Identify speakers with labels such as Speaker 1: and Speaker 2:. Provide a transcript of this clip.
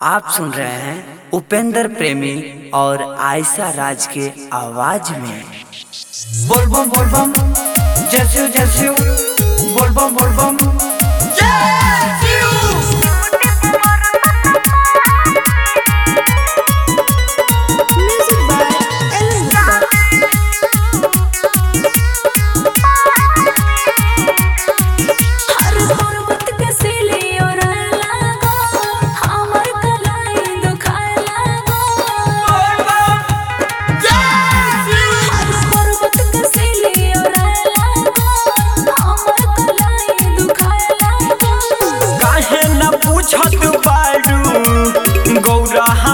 Speaker 1: आप सुन रहे हैं उपेंद्र प्रेमी और आयशा राज के आवाज में बोल बम बोल बम जैसे जैसे बोल बम बोल बम
Speaker 2: Music by Ellen Walker. हर पर्वत के सिली और लागो हमर कलाई दुखाए लागो हर पर्वत के सिली और लागो हमर कलाई दुखाए लागो
Speaker 1: काहे न पूछत बारू गौरा